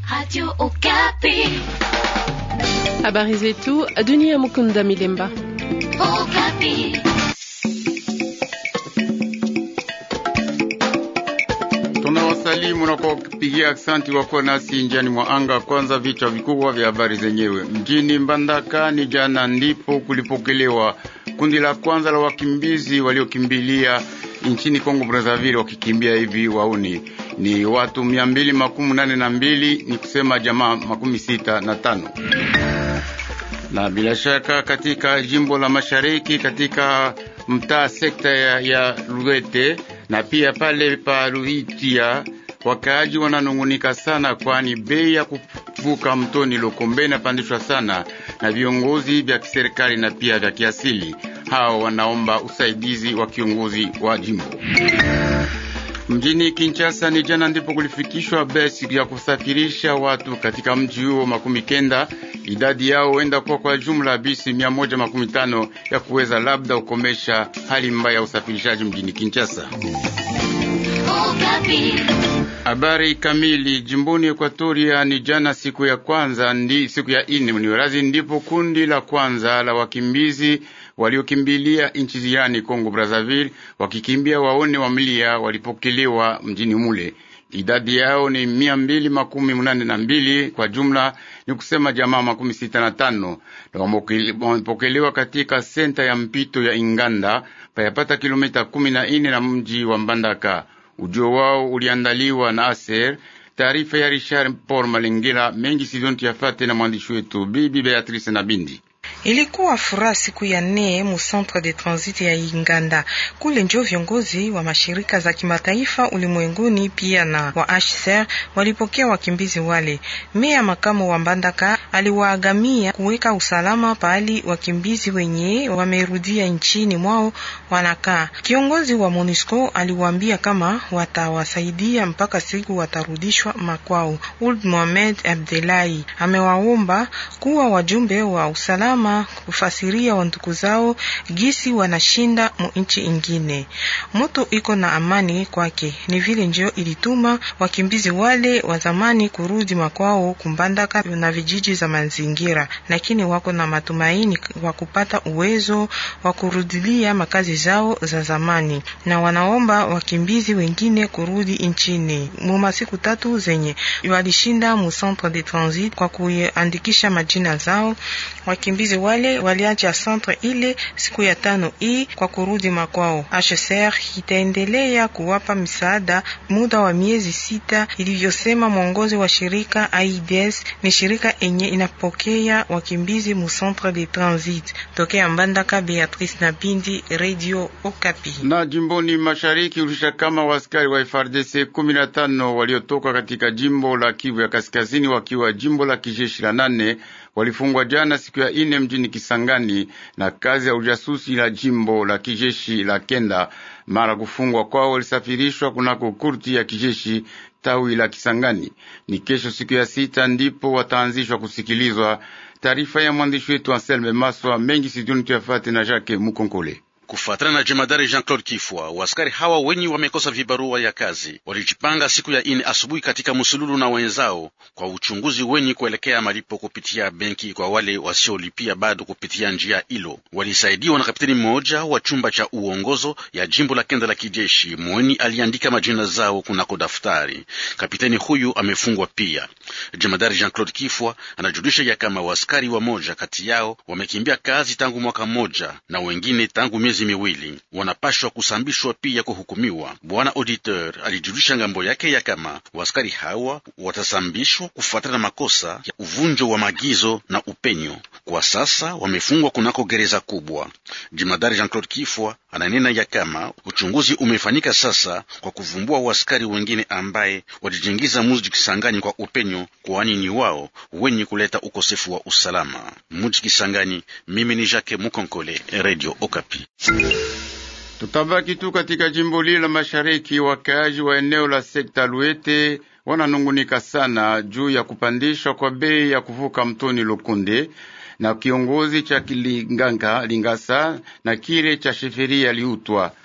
Radio Okapi. Habari zetu dunia. Mukunda Milemba. Okapi. Tunawasalimu na kwa kupigia aksanti wako nasi njiani mwa anga. Kwanza vichwa vikubwa vya habari zenyewe. Mjini Mbandaka ni jana ndipo kulipokelewa kundi la kwanza la wakimbizi waliokimbilia nchini Kongo Brazzaville, wakikimbia hivi wauni ni watu mia mbili makumi nane na mbili ni kusema jamaa makumi sita na tano na bila shaka katika jimbo la mashariki katika mtaa sekta ya, ya Lugete na pia pale pa Luhitia wakaaji wananungunika sana, kwani bei ya kuvuka mtoni Lokombe inapandishwa sana na viongozi vya kiserikali na pia vya kiasili. Hao wanaomba usaidizi wa kiongozi wa jimbo. Mjini Kinshasa ni jana ndipo kulifikishwa basi ya kusafirisha watu katika mji huo makumi kenda. Idadi yao huenda kuwa kwa jumla bisi mia moja makumi tano ya kuweza labda kukomesha hali mbaya ya usafirishaji mjini Kinshasa. Okapi. Habari kamili jimboni Ekwatoria ni jana siku ya kwanza ndi siku ya ine mniwerazi ndipo kundi la kwanza la wakimbizi waliokimbilia nchi jirani Kongo Brazzaville wakikimbia waone wa milia walipokelewa mjini mule. Idadi yao ni mia mbili makumi munane na mbili kwa jumla, ni kusema jamaa makumi sita na tano na wamepokelewa katika senta ya mpito ya Inganda payapata kilomita kumi na ine na mji wa Mbandaka. Ujio wao uliandaliwa na Aser. Taarifa ya Richard Paul Malengela mengi sidonti yafate na mwandishi wetu Bibi Beatrice na Bindi. Ilikuwa furaha siku ya nne mu centre de transit ya Inganda. Kule ndio viongozi wa mashirika za kimataifa ulimwenguni pia na wa HCR walipokea wakimbizi wale. Meya makamu wa Mbandaka aliwaagamia kuweka usalama pahali wakimbizi wenye wamerudia nchini mwao wanakaa. Kiongozi wa MONUSCO aliwaambia kama watawasaidia mpaka siku watarudishwa makwao. Ould Mohamed Abdelahi amewaomba kuwa wajumbe wa usalama kufasiria wandugu zao gisi wanashinda mu nchi ingine. Moto iko na amani kwake, ni vile njo ilituma wakimbizi wale wa zamani kurudi makwao kumbandaka na vijiji za mazingira, lakini wako na matumaini wa kupata uwezo wa kurudilia makazi zao za zamani, na wanaomba wakimbizi wengine kurudi nchini mu masiku tatu zenye walishinda mu centre de transit kwa kuandikisha majina zao. Wakimbizi wale waliacha centre ile siku ya tano hii kwa kurudi makwao. HCR itaendelea kuwapa msaada muda wa miezi sita, ilivyosema mwongozi wa shirika AIDS. Ni shirika enye inapokea wakimbizi mu centre de transit. Tokea Mbandaka, Beatrice na Bindi, Radio Okapi. Na jimboni mashariki ulisha kama waskari wa FARDC kumi na tano waliotoka katika jimbo la Kivu ya kaskazini wakiwa jimbo la kijeshi la nane walifungwa jana siku ya ine mjini Kisangani na kazi ya ujasusi la jimbo la kijeshi la kenda. Mara kufungwa kwao walisafirishwa kunako kurti ya kijeshi tawi la Kisangani. Ni kesho siku ya sita ndipo wataanzishwa kusikilizwa. Taarifa ya mwandishi wetu Anselme Maswa mengi siduni tuyafate na Jacques Mukonkole. Kufuatana na jemadari Jean-Claude Kifwa, waskari hawa wenye wamekosa vibarua ya kazi walijipanga siku ya ine asubuhi katika musululu na wenzao kwa uchunguzi wenye kuelekea malipo kupitia benki kwa wale wasiolipia bado kupitia njia hilo. Walisaidiwa na kapiteni mmoja wa chumba cha uongozo ya jimbo la kenda la kijeshi mweni aliandika majina zao kunako daftari. Kapiteni huyu amefungwa pia. Jemadari Jean-Claude Kifwa anajulisha ya kama waskari wa moja kati yao wamekimbia kazi tangu mwaka mmoja na wengine tangu miezi miwili wanapashwa kusambishwa pia kuhukumiwa. Bwana auditeur alijulisha ngambo yake ya kama waskari hawa watasambishwa kufuatana na makosa ya uvunjo wa maagizo na upenyo. Kwa sasa wamefungwa kunako gereza kubwa. Jimadari Jean-Claude Kifwa ananena ya kama uchunguzi umefanyika sasa kwa kuvumbua waskari wengine ambaye walijingiza muji Kisangani kwa upenyo, kwani ni wao wenye kuleta ukosefu wa usalama muji Kisangani. Mimi ni Jacques Mukonkole, Radio Okapi. Tutabaki tu katika jimbo lile la mashariki. Wakaaji wa eneo la sekta Luete wananungunika sana juu ya kupandishwa kwa bei ya kuvuka mtoni Lukunde na kiongozi cha Kilinganga Lingasa na kile cha sheferia liutwa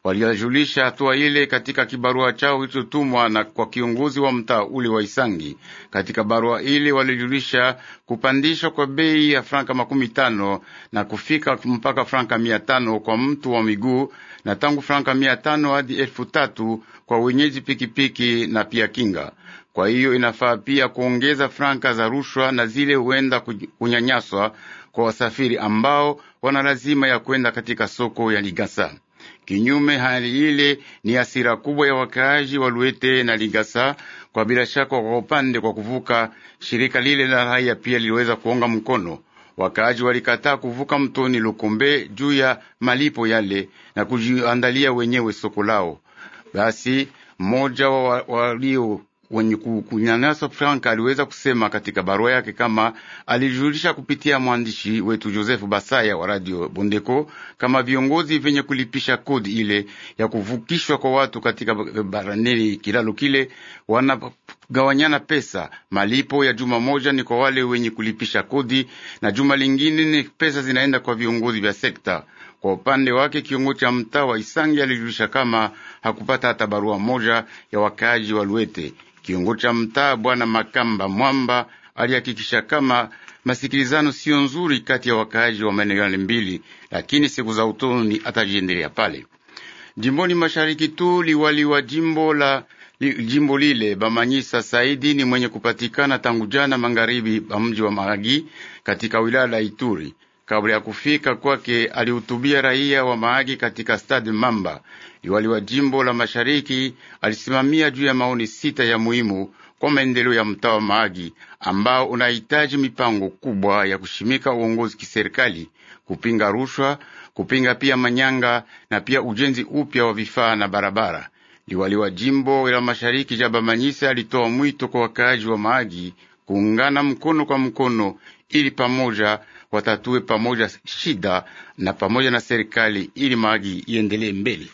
Walijulisha hatua ile katika kibarua chao kilichotumwa na kwa kiongozi wa mtaa ule wa Isangi. Katika barua ile walijulisha kupandishwa kwa bei ya franka makumi tano na kufika mpaka franka mia tano kwa mtu wa miguu na tangu franka mia tano hadi elfu tatu kwa wenyeji pikipiki na pia kinga. Kwa hiyo inafaa pia kuongeza franka za rushwa na zile huenda kunyanyaswa kwa wasafiri ambao wana lazima ya kwenda katika soko ya Ligasa. Kinyume, hali ile ni hasira kubwa ya wakaaji wa Luete na Ligasa. Kwa bila shaka, kwa upande kwa kuvuka, shirika lile la raia pia liliweza kuonga mkono. Wakaaji walikataa kuvuka mtoni Lukombe juu ya malipo yale na kujiandalia wenyewe soko lao. Basi mmoja wa walio wenye kunyanyasa Franka aliweza kusema katika barua yake kama alijulisha kupitia mwandishi wetu Joseph Basaya wa Radio Bondeko kama viongozi vyenye kulipisha kodi ile ya kuvukishwa kwa watu katika baraneli kilalo kile wanagawanyana pesa. Malipo ya juma moja ni kwa wale wenye kulipisha kodi na juma lingine ni pesa zinaenda kwa viongozi vya sekta. Kwa upande wake kiongozi cha mtaa wa Isangi alijulisha kama hakupata hata barua moja ya wakaaji wa Luete. Kiongozi cha mtaa bwana Makamba Mwamba alihakikisha kama masikilizano sio nzuri kati ya wakaaji wa maeneo yale mbili, lakini siku za utoni atajiendelea pale jimboni mashariki tu. Liwali wa jimbo la li, jimbo lile Bamanyisa Saidi ni mwenye kupatikana tangu jana magharibi ba mji wa Mahagi katika wilaya la Ituri. Kabla ya kufika kwake, alihutubia raia wa Mahagi katika stadi Mamba. Liwali wa jimbo la mashariki alisimamia juu ya maoni sita ya muhimu kwa maendeleo ya mtaa wa Mahagi ambao unahitaji mipango kubwa ya kushimika uongozi kiserikali, kupinga rushwa, kupinga pia manyanga na pia ujenzi upya wa vifaa na barabara. Liwali wa jimbo la mashariki Jaba Manyisa alitoa mwito kwa wakaaji wa Mahagi kuungana mkono kwa mkono ili pamoja watatue pamoja shida na pamoja na serikali ili Mahagi iendelee mbele.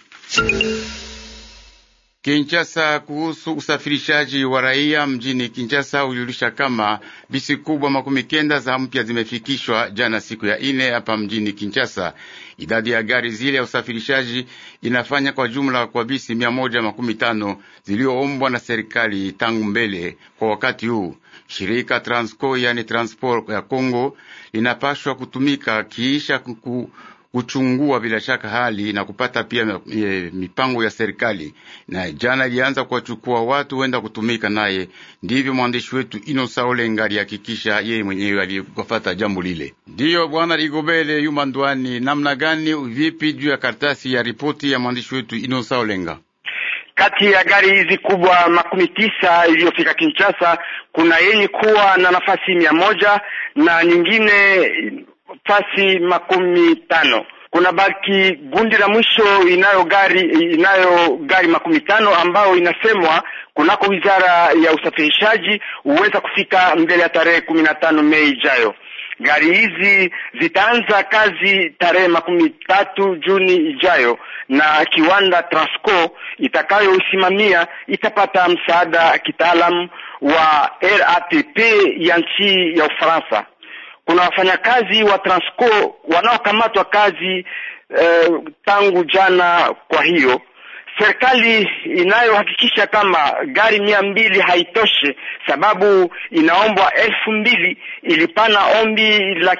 Kinshasa, kuhusu usafirishaji wa raia mjini Kinshasa ulijulisha kama bisi kubwa makumi kenda za mpya zimefikishwa jana siku ya ine hapa mjini Kinshasa. Idadi ya gari zile ya usafirishaji inafanya kwa jumla kwa bisi mia moja makumi tano ziliyoombwa na serikali tangu mbele. Kwa wakati huu shirika Transco, yani Transport ya Congo linapashwa kutumika kiisha kuku kuchungua bila shaka hali na kupata pia e, mipango ya serikali. Na jana ilianza kuwachukua watu wenda kutumika naye. Ndivyo mwandishi wetu Inosa Olenga alihakikisha yeye mwenyewe aliyofata jambo lile. Ndiyo bwana Rigobele Yuma Ndwani, namna gani vipi juu ya karatasi ya ripoti ya mwandishi wetu Inosa Olenga? Kati ya gari hizi kubwa makumi tisa iliyofika Kinshasa, kuna yenye kuwa na nafasi mia moja na nyingine fasi makumi tano. Kuna baki gundi la mwisho inayo gari inayo gari makumi tano ambayo inasemwa kunako wizara ya usafirishaji huweza kufika mbele ya tarehe kumi na tano Mei ijayo. Gari hizi zitaanza kazi tarehe makumi tatu Juni ijayo, na kiwanda Transco itakayoisimamia itapata msaada kitaalamu wa RATP ya nchi ya Ufaransa. Kuna wafanyakazi wa Transco wanaokamatwa kazi eh, tangu jana. Kwa hiyo serikali inayohakikisha kama gari mia mbili haitoshe, sababu inaombwa elfu mbili ilipana ombi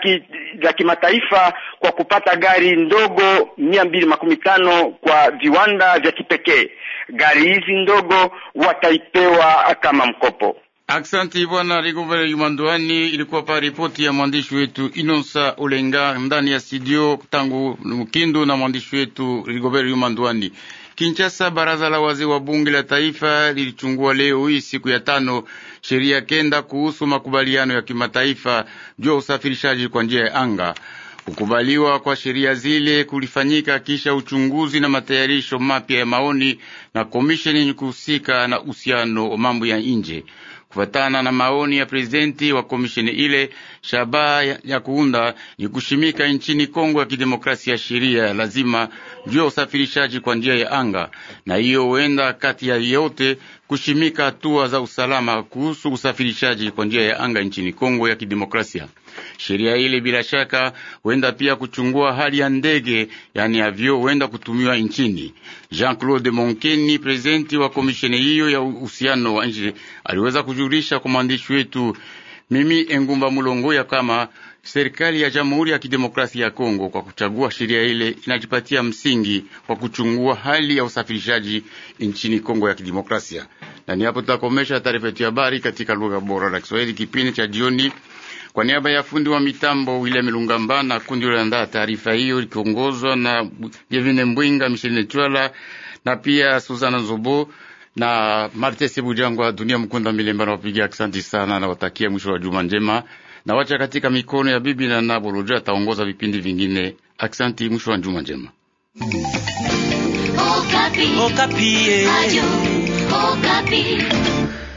la kimataifa kwa kupata gari ndogo mia mbili makumi tano kwa viwanda vya kipekee. Gari hizi ndogo wataipewa kama mkopo. Aksanti bwana Rigobere Yumandwani. Ilikuwa pa ripoti ya mwandishi wetu Inosa Olenga ndani ya studio tangu Mkindu na mwandishi wetu Rigobere Yumandwani. Kinshasa, baraza la wazee wa bunge la taifa lilichungua leo hii siku ya tano sheria kenda kuhusu makubaliano ya kimataifa juu ya usafirishaji kwa njia ya anga. Kukubaliwa kwa sheria zile kulifanyika kisha uchunguzi na matayarisho mapya ya maoni na komisheni yenye kuhusika na uhusiano wa mambo ya nje. Kufatana na maoni ya prezidenti wa komisheni ile, shabaha ya, ya kuunda ni kushimika nchini Kongo ya kidemokrasia ya sheria lazima juu ya usafirishaji kwa njia ya anga, na hiyo huenda kati ya yote kushimika hatua za usalama kuhusu usafirishaji kwa njia ya anga nchini Kongo ya kidemokrasia. Sheria ile bila shaka huenda pia kuchungua hali ya ndege, yani avyo huenda kutumiwa nchini. Jean-Claude Monkeni, presidenti wa komisheni hiyo ya uhusiano wa nchi, aliweza kujulisha kwa mwandishi wetu mimi Engumba Mulongo ya kama serikali ya Jamhuri ya Kidemokrasia ya Kongo kwa kuchagua sheria ile inajipatia msingi kwa kuchungua hali ya usafirishaji nchini Kongo ya Kidemokrasia. Na ni hapo tutakomesha taarifa yetu ya habari katika lugha bora la Kiswahili kipindi cha jioni. Kwa niaba ya fundi wa mitambo William Lungamba na kundi liloandaa taarifa hiyo likiongozwa na Jevine Mbwinga, Micheline Chwala na pia Suzana Zobo na Marte Sebujangwa, Dunia Mkunda Milemba na wapiga asante sana na watakia mwisho wa juma njema na wacha katika mikono ya bibi na Naboloja ataongoza vipindi vingine. Aksanti, mwisho wa juma njema. Okapi. Okapi. Radio Okapi.